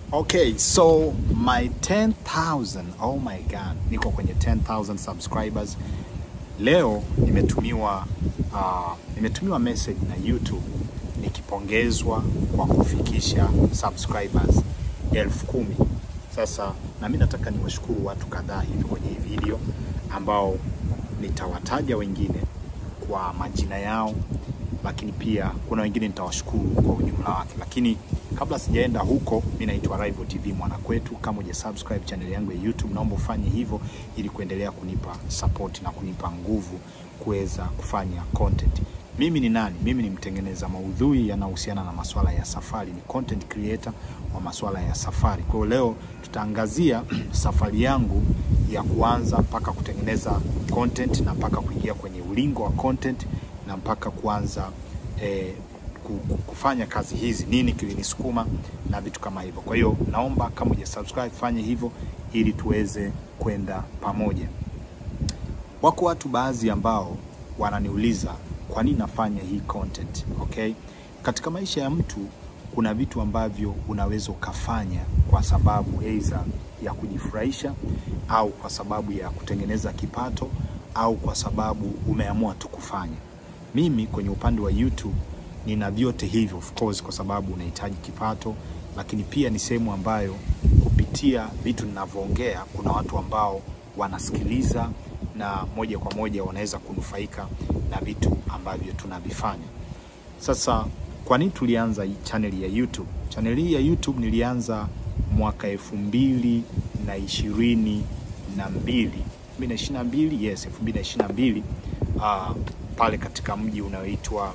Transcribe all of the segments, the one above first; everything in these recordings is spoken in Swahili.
Okay, so my 10,000, oh my god, niko kwenye 10,000 subscribers. Leo nimetumiwa uh, nimetumiwa message na YouTube nikipongezwa kwa kufikisha subscribers elfu kumi. Sasa na mimi nataka niwashukuru watu kadhaa hivi kwenye hii video ambao nitawataja wengine kwa majina yao, lakini pia kuna wengine nitawashukuru kwa ujumla wake. Lakini kabla sijaenda huko, mimi naitwa Rival TV Mwanakwetu. Kama uja subscribe channel yangu ya YouTube, naomba ufanye hivyo ili kuendelea kunipa support na kunipa nguvu kuweza kufanya content. Mimi ni nani? Mimi ni mtengeneza maudhui yanayohusiana na masuala ya safari, ni content creator wa masuala ya safari. Kwa hiyo leo tutaangazia safari yangu ya kuanza mpaka kutengeneza content na mpaka kuingia kwenye ulingo wa content na mpaka kuanza eh, kufanya kazi hizi, nini kilinisukuma na vitu kama hivyo. Kwa hiyo naomba kama uja subscribe fanye hivyo ili tuweze kwenda pamoja. Wako watu baadhi ambao wananiuliza kwa nini nafanya hii content, okay? Katika maisha ya mtu kuna vitu ambavyo unaweza ukafanya kwa sababu aidha ya kujifurahisha au kwa sababu ya kutengeneza kipato au kwa sababu umeamua tu kufanya. Mimi kwenye upande wa YouTube nina vyote hivyo of course, kwa sababu unahitaji kipato, lakini pia ni sehemu ambayo kupitia vitu ninavyoongea kuna watu ambao wanasikiliza na moja kwa moja wanaweza kunufaika na vitu ambavyo tunavifanya. Sasa kwa nini tulianza hii channel ya YouTube? Channel hii ya YouTube nilianza mwaka elfu mbili na ishirini na mbili elfu mbili na ishirini na mbili yes, elfu mbili na ishirini na mbili uh, pale katika mji unaoitwa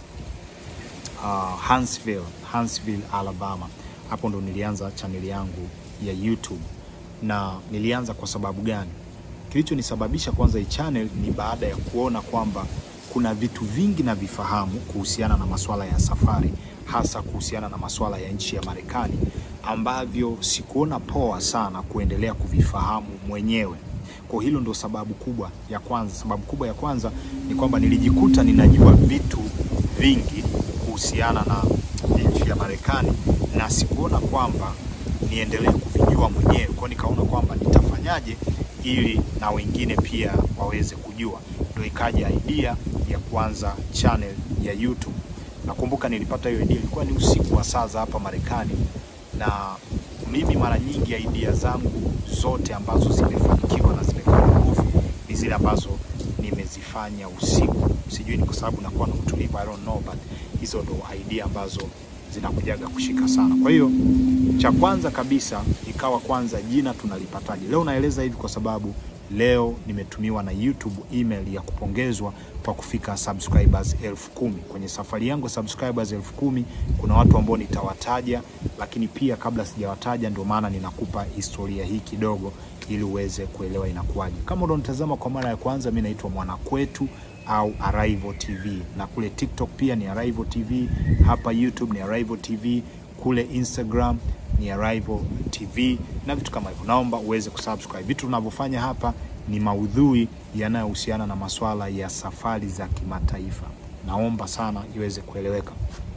uh, Huntsville, Huntsville, Alabama. Hapo ndo nilianza channel yangu ya YouTube. Na nilianza kwa sababu gani? Kilichonisababisha kwanza hii channel ni baada ya kuona kwamba kuna vitu vingi na vifahamu kuhusiana na masuala ya safari, hasa kuhusiana na masuala ya nchi ya Marekani ambavyo sikuona poa sana kuendelea kuvifahamu mwenyewe. Kwa hilo ndo sababu kubwa ya kwanza. Sababu kubwa ya kwanza ni kwamba nilijikuta ninajua vitu vingi kuhusiana na nchi ya Marekani na sikuona kwamba niendelee kuvijua mwenyewe. Kwa nikaona kwamba nitafanyaje ili na wengine pia waweze kujua. Ndio ikaja idea ya kuanza channel ya YouTube. Nakumbuka nilipata hiyo idea, ilikuwa ni usiku wa saa za hapa Marekani, na mimi mara nyingi idea zangu zote ambazo zimefanikiwa na zimekuwa nguvu ni zile ambazo nimezifanya usiku. Sijui ni kwa sababu nakuwa na utulivu, I don't know, but hizo ndo idea ambazo zinakujaga kushika sana. Kwa hiyo cha kwanza kabisa ikawa kwanza jina tunalipataje. Leo naeleza hivi kwa sababu leo nimetumiwa na YouTube email ya kupongezwa kwa kufika subscribers elfu kumi. Kwenye safari yangu subscribers elfu kumi kuna watu ambao nitawataja, lakini pia kabla sijawataja, ndio maana ninakupa historia hii kidogo ili uweze kuelewa inakuwaje. Kama unanitazama kwa mara ya kwanza, mimi naitwa Mwanakwetu au Arrival TV, na kule TikTok pia ni Arrival TV, hapa YouTube ni Arrival TV, kule Instagram ni Arrival TV na vitu kama hivyo. Naomba uweze kusubscribe. Vitu tunavyofanya hapa ni maudhui yanayohusiana na masuala ya safari za kimataifa. Naomba sana iweze kueleweka.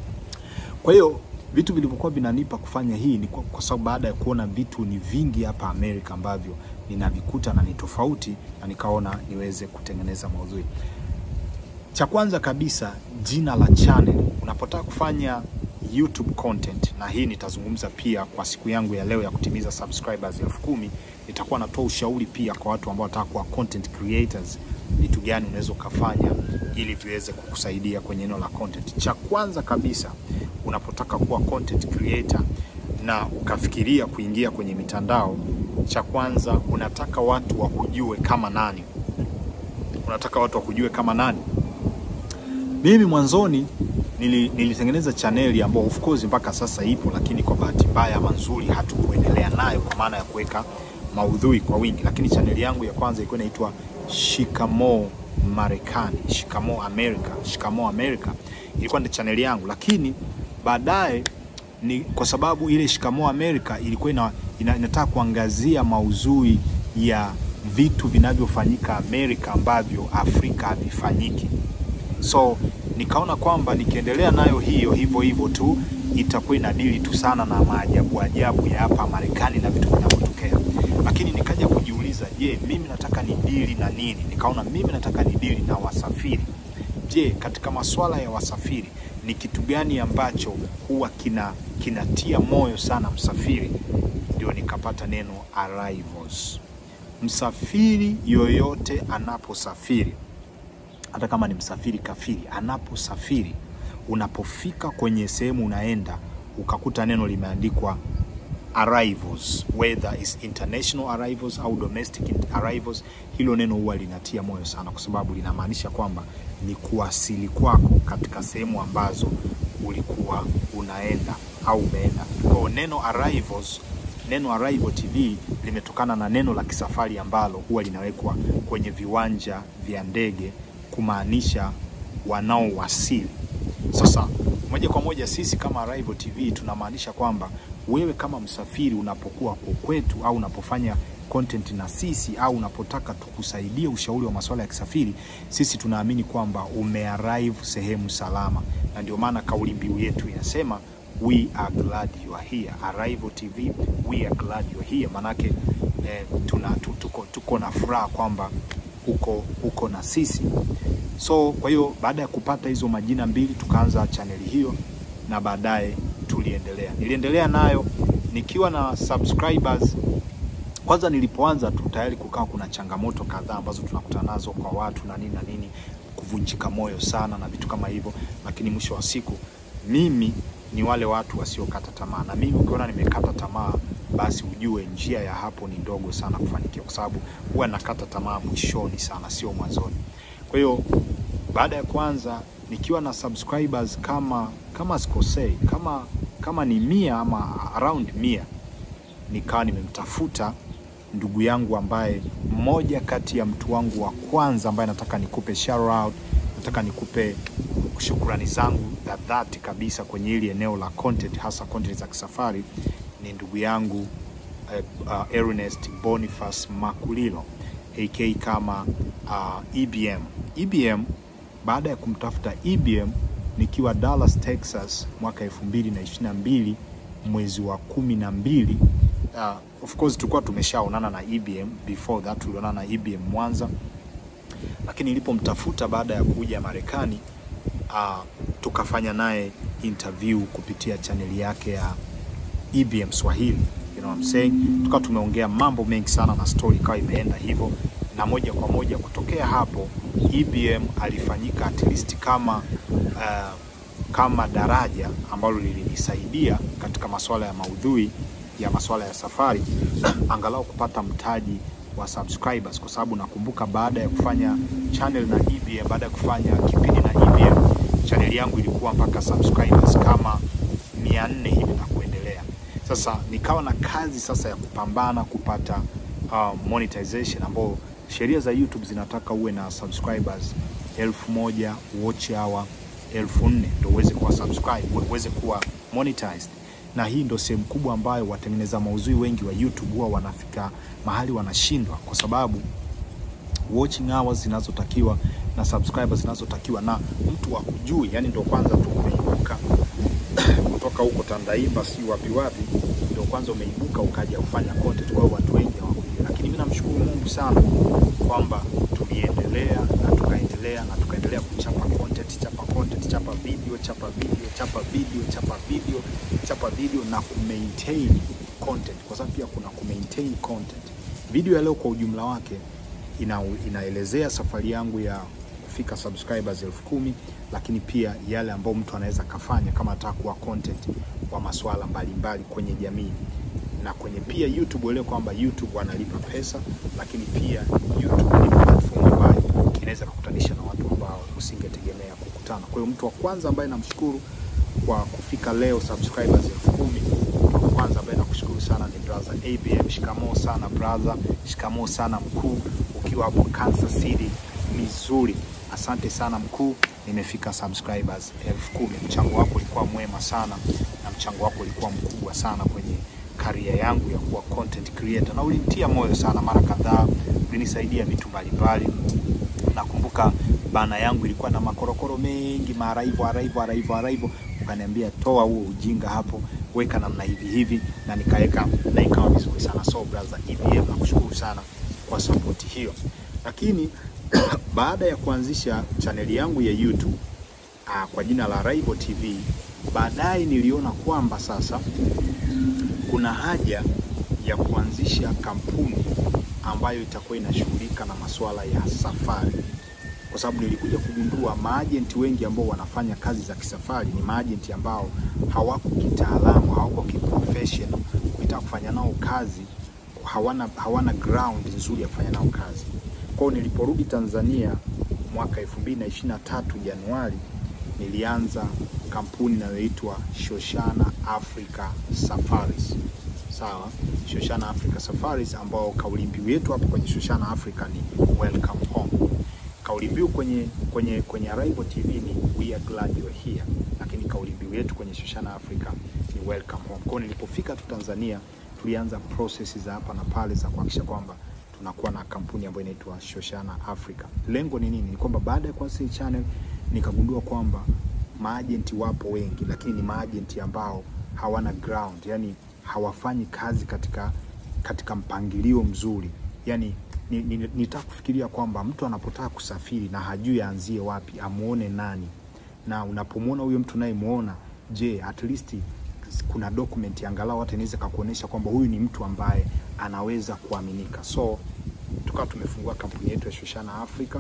Kwa hiyo vitu vilivyokuwa vinanipa kufanya hii ni kwa, kwa sababu baada ya kuona vitu ni vingi hapa Amerika ambavyo ninavikuta na ni tofauti, na nikaona niweze kutengeneza maudhui. Cha kwanza kabisa, jina la channel. Unapotaka kufanya YouTube content, na hii nitazungumza pia kwa siku yangu ya leo ya kutimiza subscribers elfu kumi. Nitakuwa natoa ushauri pia kwa watu ambao wanataka kuwa content creators, vitu gani unaweza ukafanya ili viweze kukusaidia kwenye eneo la content. Cha kwanza kabisa, unapotaka kuwa content creator na ukafikiria kuingia kwenye mitandao, cha kwanza unataka watu wakujue kama nani. Unataka watu wakujue kama nani? Mimi mwanzoni nili, nilitengeneza chaneli ambayo of course mpaka sasa ipo, lakini kwa bahati mbaya ama nzuri hatukuendelea nayo kwa maana ya kuweka maudhui kwa wingi. Lakini chaneli yangu ya kwanza ilikuwa inaitwa Shikamoo Marekani, Shikamoo America, Shikamoo America ilikuwa ndio chaneli yangu, lakini baadaye ni kwa sababu ile Shikamoo America ilikuwa ina, ina, inataka kuangazia maudhui ya vitu vinavyofanyika Amerika ambavyo Afrika havifanyiki. So nikaona kwamba nikiendelea nayo hiyo hivyo hivyo tu itakuwa inadili tu sana na maajabu ajabu ya hapa Marekani na vitu vinavyotokea, lakini nikaja kujiuliza, je, mimi nataka ni dili na nini? Nikaona mimi nataka ni dili na wasafiri. Je, katika masuala ya wasafiri ni kitu gani ambacho huwa kina kinatia moyo sana msafiri? Ndio nikapata neno arrivals. Msafiri yoyote anaposafiri, hata kama ni msafiri kafiri, anaposafiri, unapofika kwenye sehemu unaenda ukakuta neno limeandikwa arrivals, whether is international arrivals au domestic arrivals, hilo neno huwa linatia moyo sana, kwa sababu linamaanisha kwamba ni kuwasili kwako katika sehemu ambazo ulikuwa unaenda au umeenda. Kwa hiyo neno arrivals, neno arrival TV limetokana na neno la kisafari ambalo huwa linawekwa kwenye viwanja vya ndege kumaanisha wanaowasili. Sasa moja kwa moja sisi kama Arrival TV tunamaanisha kwamba wewe kama msafiri unapokuwa kwetu au unapofanya content na sisi au unapotaka tukusaidie ushauri wa masuala ya kisafiri, sisi tunaamini kwamba umearrive sehemu salama, na ndio maana kauli mbiu yetu inasema we are glad you are here. Arrival TV, we are glad you are here. Manake eh, tuna, tu- tuko, tuko na furaha kwamba uko, uko na sisi. So kwa hiyo baada ya kupata hizo majina mbili tukaanza chaneli hiyo na baadaye tuliendelea. Niliendelea nayo nikiwa na subscribers. Kwanza nilipoanza tu tayari kukawa kuna changamoto kadhaa ambazo tunakutana nazo kwa watu na nini na nini, kuvunjika moyo sana na vitu kama hivyo, lakini mwisho wa siku mimi ni wale watu wasiokata tamaa, na mimi ukiona nimekata tamaa, basi ujue njia ya hapo ni ndogo sana kufanikiwa, kwa sababu huwa nakata tamaa mwishoni sana, sio mwanzoni. Kwa hiyo baada ya kwanza nikiwa na subscribers kama kama sikosei, kama kama ni mia ama around mia, nikawa nimemtafuta ndugu yangu ambaye mmoja kati ya mtu wangu wa kwanza ambaye nataka nikupe shout out, nataka nikupe shukrani zangu za dhati kabisa kwenye hili eneo la content, hasa content za kisafari, ni ndugu yangu eh, uh, Ernest Boniface Makulilo AK kama uh, EBM. EBM baada ya kumtafuta EBM nikiwa Dallas, Texas mwaka 2022 mwezi wa kumi na mbili. Uh, of course tulikuwa tumeshaonana na EBM before that, tulionana na EBM Mwanza, lakini nilipomtafuta baada ya kuja Marekani uh, tukafanya naye interview kupitia chaneli yake ya EBM Swahili, you know what I'm saying. Tukawa tumeongea mambo mengi sana na story ikawa imeenda hivyo, na moja kwa moja kutokea hapo EBM alifanyika at least kama uh, kama daraja ambalo lilinisaidia katika masuala ya maudhui ya masuala ya safari angalau kupata mtaji wa subscribers, kwa sababu nakumbuka baada ya kufanya channel na EBM, baada ya kufanya kipindi na EBM, channel yangu ilikuwa mpaka subscribers kama 400 hivi na kuendelea. Sasa nikawa na kazi sasa ya kupambana kupata uh, monetization ambao sheria za YouTube zinataka uwe na subscribers elfu moja watch hour elfu nne ndo uweze kuwa subscribe, uweze kuwa monetized. Na hii ndo sehemu kubwa ambayo watengeneza maudhui wengi wa YouTube huwa wanafika mahali wanashindwa, kwa sababu watching hours zinazotakiwa na subscribers zinazotakiwa na mtu akujui, yani ndo kwanza tu umeibuka kutoka huko Tandaimba, si wapi wapi, ndo kwanza umeibuka ukaja kufanya content. Kwa hiyo watu wengi hawakujui, lakini mimi namshukuru Mungu sana kwamba tuliendelea na tukaendelea na tukaendelea kuchapa content, chapa content, chapa video, chapa video, chapa video, chapa video, chapa video na kumaintain content, kwa sababu pia kuna kumaintain content. Video ya leo kwa ujumla wake ina, inaelezea safari yangu ya kufika subscribers elfu kumi lakini pia yale ambayo mtu anaweza kafanya kama anataka kuwa content wa masuala mbalimbali kwenye jamii na kwenye pia YouTube. Uelewe kwamba YouTube wanalipa pesa, lakini pia YouTube ni platform ambayo inaweza kukutanisha na watu ambao usingetegemea kukutana. Kwa hiyo mtu wa kwanza ambaye namshukuru kwa kufika leo subscribers elfu kumi mtu wa kwanza ambaye nakushukuru sana ni brother ABM. Shikamoo sana brother, shikamoo sana mkuu, ukiwa hapo Kansas City, Missouri. Asante sana mkuu, nimefika subscribers elfu kumi. Mchango wako ulikuwa mwema sana na mchango wako ulikuwa mkubwa sana kwenye karia yangu ya kuwa content creator, na ulinitia moyo sana mara kadhaa, ulinisaidia vitu mbalimbali nakumbuka bana yangu ilikuwa na makorokoro mengi maraivo araivo araivo araivo ukaniambia toa huo ujinga hapo weka namna hivi hivi na nikaweka na ikawa vizuri sana so brother EBM nakushukuru sana kwa support hiyo lakini baada ya kuanzisha chaneli yangu ya YouTube uh, kwa jina la Raibo TV baadaye niliona kwamba sasa kuna haja ya kuanzisha kampuni ambayo itakuwa inashughulika na masuala ya safari, kwa sababu nilikuja kugundua maajenti wengi ambao wanafanya kazi za kisafari ni maajenti ambao hawako kitaalamu, hawako kiprofessional. Ukitaka kufanya nao kazi hawana, hawana ground nzuri ya kufanya nao kazi. Kwa hiyo niliporudi Tanzania mwaka 2023 Januari, nilianza kampuni inayoitwa Shoshana Africa Safaris. Sawa, Shoshana Africa Safaris, ambao kauli mbiu yetu hapa kwenye Shoshana Africa ni welcome home. Kauli mbiu kwenye kwenye kwenye Arrival TV ni we are glad you are here, lakini kauli mbiu yetu kwenye Shoshana Africa ni welcome home. Kwa hiyo nilipofika tu Tanzania, tulianza process za hapa na pale za kuhakikisha kwamba tunakuwa na kampuni ambayo inaitwa Shoshana Africa. Lengo ni nini? Ni kwamba baada ya kuanzisha hii channel nikagundua kwamba maajenti wapo wengi, lakini ni maajenti ambao hawana ground, yani hawafanyi kazi katika katika mpangilio mzuri. Yani nitaka ni, ni kufikiria kwamba mtu anapotaka kusafiri na hajui aanzie wapi, amuone nani, na unapomwona huyo mtu nayemuona, je, at least kuna document angalau hata inaweza kakuonyesha kwamba huyu ni mtu ambaye anaweza kuaminika. So tukawa tumefungua kampuni yetu ya Shoshana Africa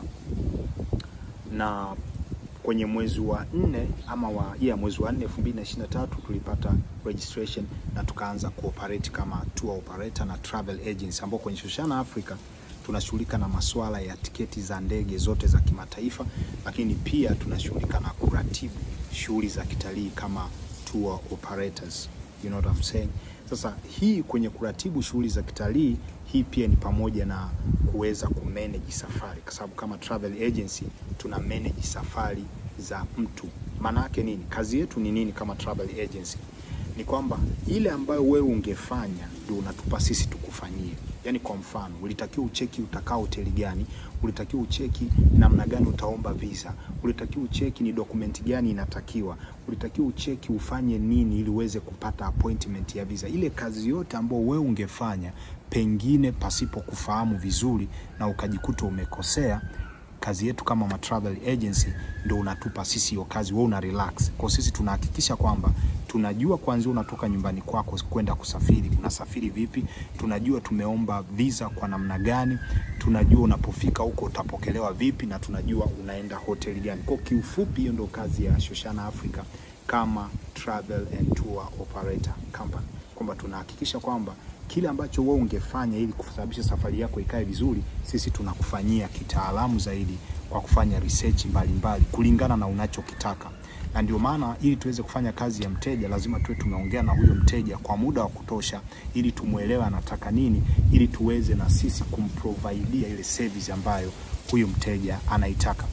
na kwenye mwezi wa nne ama wa yeah, mwezi wa nne 2023 tulipata registration na tukaanza kuoperate kama tour operator na travel agency, ambao kwenye Shoshana Africa tunashughulika na masuala ya tiketi za ndege zote za kimataifa, lakini pia tunashughulika na kuratibu shughuli za kitalii kama tour operators. You know what I'm saying? Sasa hii kwenye kuratibu shughuli za kitalii, hii pia ni pamoja na kuweza kumanage safari, kwa sababu kama travel agency tuna manage safari za mtu. Maana yake nini? Kazi yetu ni nini kama travel agency? Ni kwamba ile ambayo wewe ungefanya ndio unatupa sisi tukufanyie. Yaani kwa mfano, ulitakiwa ucheki utakaa hoteli gani, ulitakiwa ucheki namna gani utaomba visa, ulitakiwa ucheki ni dokumenti gani inatakiwa, ulitakiwa ucheki ufanye nini ili uweze kupata appointment ya visa. Ile kazi yote ambayo wewe ungefanya pengine pasipo kufahamu vizuri na ukajikuta umekosea, kazi yetu kama ma travel agency ndio unatupa sisi hiyo kazi, wewe una relax. Kwa sisi tunahakikisha kwamba tunajua kwanza unatoka nyumbani kwako kwenda kusafiri, unasafiri vipi, tunajua tumeomba visa kwa namna gani, tunajua unapofika huko utapokelewa vipi, na tunajua unaenda hoteli gani. Kwa kiufupi, hiyo ndio kazi ya Shoshana Africa kama travel and tour operator company, kwamba tunahakikisha kwamba kile ambacho wewe ungefanya ili kusababisha safari yako ikae vizuri, sisi tunakufanyia kitaalamu zaidi kwa kufanya research mbalimbali mbali, kulingana na unachokitaka. Na ndio maana ili tuweze kufanya kazi ya mteja lazima tuwe tumeongea na huyo mteja kwa muda wa kutosha, ili tumwelewe anataka nini, ili tuweze na sisi kumprovidea ile service ambayo huyu mteja anaitaka.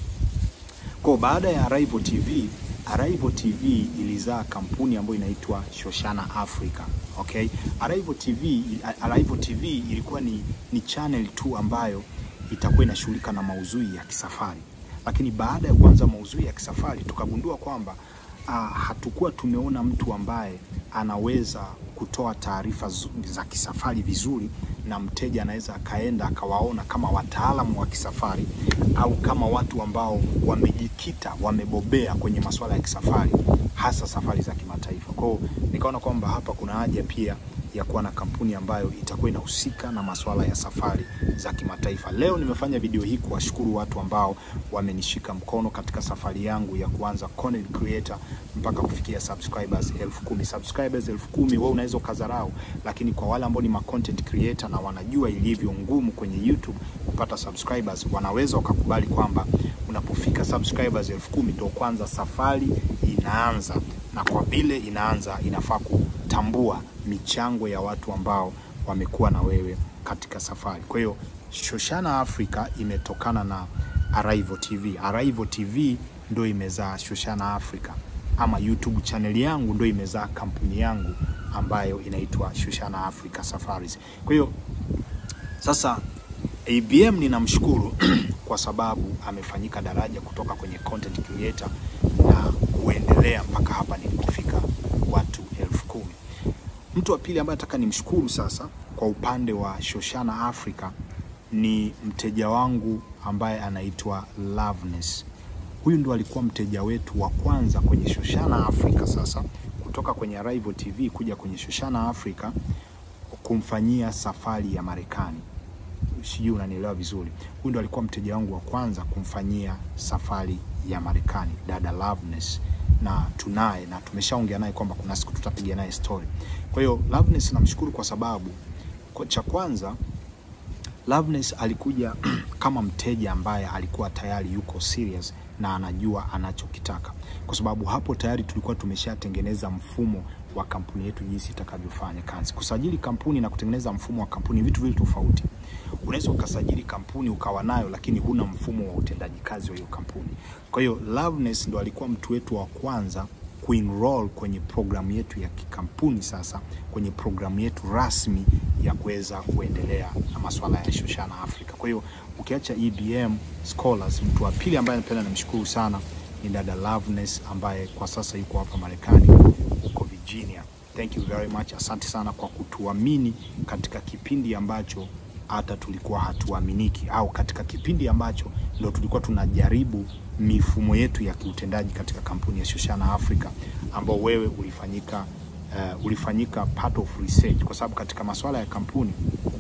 Kwa baada ya Arrival TV, Arrival TV ilizaa kampuni ambayo inaitwa Shoshana Africa. Okay? Arrival TV, Arrival TV ilikuwa ni, ni channel tu ambayo itakuwa inashughulika na maudhui ya kisafari, lakini baada ya kuanza maudhui ya kisafari tukagundua kwamba uh, hatukuwa tumeona mtu ambaye anaweza kutoa taarifa za kisafari vizuri na mteja anaweza akaenda akawaona kama wataalamu wa kisafari au kama watu ambao wamejikita wamebobea kwenye masuala ya kisafari hasa safari za kimataifa. Kwa hiyo nikaona kwamba hapa kuna haja pia ya kuwa na kampuni ambayo itakuwa inahusika na masuala ya safari za kimataifa. Leo nimefanya video hii kuwashukuru watu ambao wamenishika mkono katika safari yangu ya kuanza content creator mpaka kufikia subscribers elfu kumi. Subscribers elfu kumi wewe unaweza ukadharau, lakini kwa wale ambao ni ma content creator na wanajua ilivyo ngumu kwenye YouTube kupata subscribers, wanaweza wakakubali kwamba unapofika subscribers elfu kumi ndio kwanza safari inaanza, na kwa vile inaanza inafaa kutambua michango ya watu ambao wamekuwa na wewe katika safari. Kwa hiyo Shoshana Africa imetokana na Arrival TV. Arrival TV ndo imezaa Shoshana Africa, ama YouTube channel yangu ndo imezaa kampuni yangu ambayo inaitwa Shoshana Africa Safaris. Kwa hiyo sasa ABM ninamshukuru kwa sababu amefanyika daraja kutoka kwenye content creator na kuendelea mpaka hapa nilipofika watu elfu kumi. Mtu wa pili ambaye nataka nimshukuru sasa kwa upande wa Shoshana Africa ni mteja wangu ambaye anaitwa Loveness. Huyu ndo alikuwa mteja wetu wa kwanza kwenye Shoshana Africa sasa kutoka kwenye Arrival TV kuja kwenye Shoshana Africa kumfanyia safari ya Marekani. Sijui unanielewa vizuri. Huyu ndo alikuwa mteja wangu wa kwanza kumfanyia safari ya Marekani, dada Loveness, na tunaye na tumeshaongea naye kwamba kuna siku tutapiga naye story. Kwa hiyo Loveness namshukuru kwa sababu kwa cha kwanza Loveness alikuja kama mteja ambaye alikuwa tayari yuko serious na anajua anachokitaka, kwa sababu hapo tayari tulikuwa tumeshatengeneza mfumo wa kampuni yetu jinsi itakavyofanya kazi. Kusajili kampuni na kutengeneza mfumo wa kampuni vitu vili tofauti. Unaweza ukasajili kampuni ukawa nayo, lakini huna mfumo wa utendaji kazi wa hiyo kampuni. Kwa hiyo Loveness ndo alikuwa mtu wetu wa kwanza kuenroll kwenye programu yetu ya kikampuni, sasa kwenye programu yetu rasmi ya kuweza kuendelea na masuala ya Shoshana Africa. Kwa hiyo ukiacha EBM Scholars, mtu wa pili ambaye napenda namshukuru sana ni dada Loveness ambaye kwa sasa yuko hapa Marekani huko Virginia. Thank you very much. Asante sana kwa kutuamini katika kipindi ambacho hata tulikuwa hatuaminiki au katika kipindi ambacho ndo tulikuwa tunajaribu mifumo yetu ya kiutendaji katika kampuni ya Shoshana Africa ambao wewe ulifanyika uh, ulifanyika part of research, kwa sababu katika masuala ya kampuni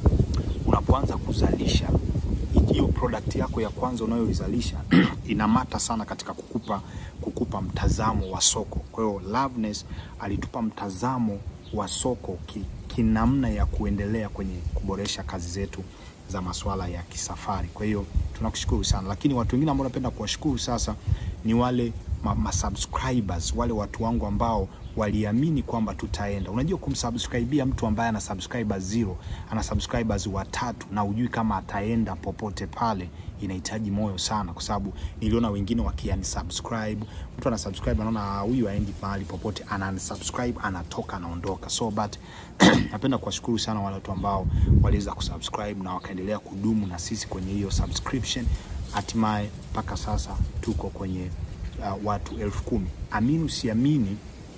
unapoanza kuzalisha hiyo product yako ya kwanza unayoizalisha inamata sana katika kukupa kukupa mtazamo wa soko. Kwa hiyo Loveness alitupa mtazamo wa soko ki, kinamna ya kuendelea kwenye kuboresha kazi zetu za masuala ya kisafari. Kwa hiyo tunakushukuru sana, lakini watu wengine ambao napenda kuwashukuru sasa ni wale ma, ma subscribers, wale watu wangu ambao waliamini kwamba tutaenda. Unajua, kumsubscribia mtu ambaye ana subscribers zero, ana subscribers watatu na ujui kama ataenda popote pale, inahitaji moyo sana, kwa sababu niliona wengine wakiunsubscribe. Mtu ana subscribe anaona huyu aendi mahali popote, ana unsubscribe, anatoka, anaondoka. So but napenda kuwashukuru sana wale watu ambao waliweza kusubscribe na wakaendelea kudumu na sisi kwenye hiyo subscription, hatimaye mpaka sasa tuko kwenye uh, watu elfu kumi. Amini usiamini,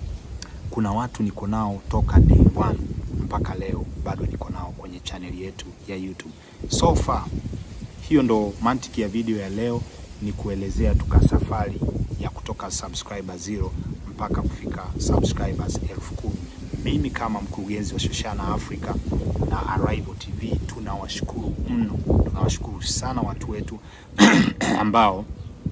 kuna watu niko nao toka day one mpaka leo bado niko nao kwenye chaneli yetu ya YouTube. So far, hiyo ndo mantiki ya video ya leo, ni kuelezea tuka safari ya kutoka subscriber zero mpaka kufika subscribers elfu kumi. Mimi kama mkurugenzi wa Shoshana Africa na Arrival TV tunawashukuru mno, tunawashukuru sana watu wetu ambao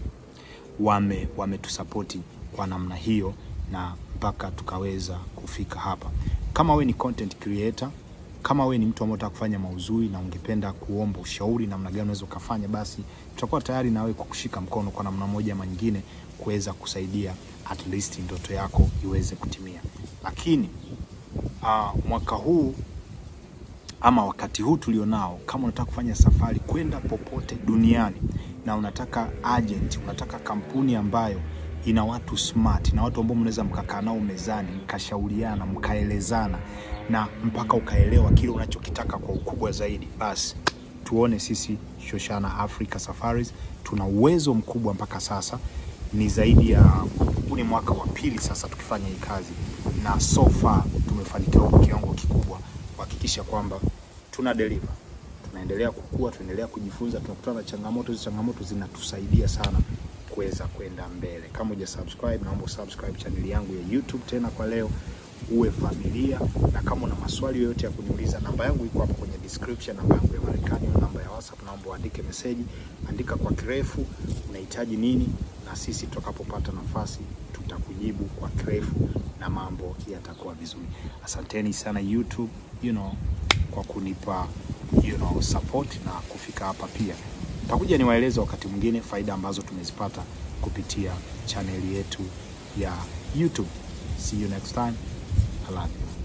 wame wametusapoti kwa namna hiyo na mpaka tukaweza kufika hapa. Kama we ni content creator, kama we ni mtu ambaye unataka kufanya mauzui na ungependa kuomba ushauri namna gani unaweza ukafanya, basi tutakuwa tayari nawe kwa kushika mkono kwa namna moja ama nyingine kuweza kusaidia at least ndoto yako iweze kutimia. Lakini uh, mwaka huu ama wakati huu tulionao, kama unataka kufanya safari kwenda popote duniani na unataka agent, unataka kampuni ambayo ina watu smart na watu ambao mnaweza mkakaa nao mezani mkashauriana mkaelezana na mpaka ukaelewa kile unachokitaka kwa ukubwa zaidi, basi tuone sisi Shoshana Africa Safaris tuna uwezo mkubwa mpaka sasa. Ni zaidi ya huu ni mwaka wa pili sasa tukifanya hii kazi, na so far tumefanikiwa kwa kiwango kikubwa kuhakikisha kwamba tuna deliver, tunaendelea kukua, tunaendelea kujifunza, tunakutana na changamoto. Hizo changamoto zinatusaidia sana kuweza kwenda mbele. Kama uja subscribe, naomba subscribe channel yangu ya YouTube tena kwa leo, uwe familia. Na kama una maswali yoyote ya kuniuliza, namba yangu iko hapo kwenye description, namba yangu ya Marekani na namba ya WhatsApp. Naomba uandike meseji, andika kwa kirefu unahitaji nini, na sisi tutakapopata nafasi tutakujibu kwa kirefu na mambo yatakuwa vizuri. Asanteni sana YouTube, you know, kwa kunipa you know, support na kufika hapa pia takuja niwaeleze wakati mwingine faida ambazo tumezipata kupitia chaneli yetu ya YouTube. See you next time. I love you.